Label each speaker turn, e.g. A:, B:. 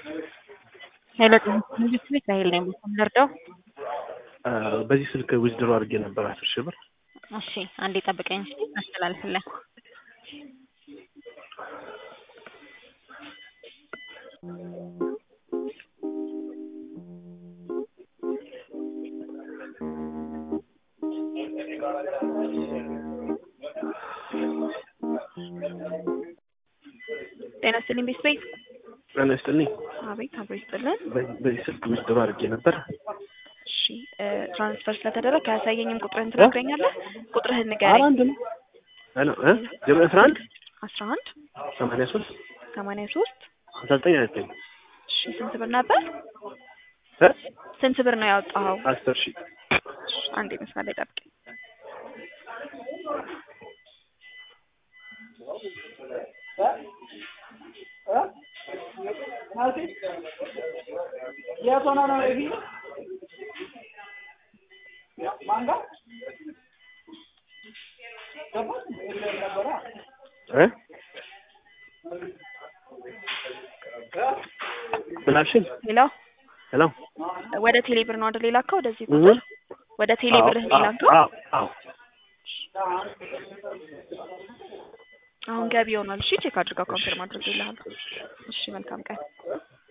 A: ሄሎ መንግስት ቤት ራሄል ነኝ። ልርዳው?
B: በዚህ ስልክ ዊዝድሮ አድርጌ ነበር አስር ሺህ ብር።
A: እሺ አንዴ ጠብቀኝ እስኪ አስተላልፍልህ። ጤና ይስጥልኝ ቤት ቤት
B: ጤና ይስጥልኝ።
A: አቤት አብሮ ይስጥልን።
B: በዚህ- በዚህ ስልክ ዊዝድሮ አድርጌ ነበር።
A: እሺ እ ትራንስፈር ስለተደረገ አያሳየኝም። ቁጥርህን ትነግረኛለህ? ቁጥርህን
B: ኧረ
A: ንገረኝ።
B: አንድ ነው። ሄሎ እ ዜሮ አስራ አንድ
A: አስራ አንድ
B: ሰማንያ ሶስት
A: ሰማንያ ሶስት
B: ሀምሳ ዘጠኝ ሀያ ዘጠኝ
A: እሺ ስንት ብር ነበር?
B: እ
A: ስንት ብር ነው ያወጣኸው?
B: አስር ሺህ
A: እሺ፣ አንዴ መስመር ላይ ጠብቀኝ።
B: እ ምን አልሽኝ?
A: ሄሎ
B: ሄሎ
A: ወደ ቴሌ ብር ነው አይደል የላከው? ወደዚህ
B: እህ
A: ቁጥር ወደ ቴሌ
B: አዎ፣
A: ብርህ ነው
B: አዎ፣
A: የላከው?
B: አዎ፣ አዎ።
A: አሁን ገቢ ሆኗል። እሺ ቼክ አድርጋ ኮንፈርም አድርጌልሃለሁ። እሺ መልካም ቀን።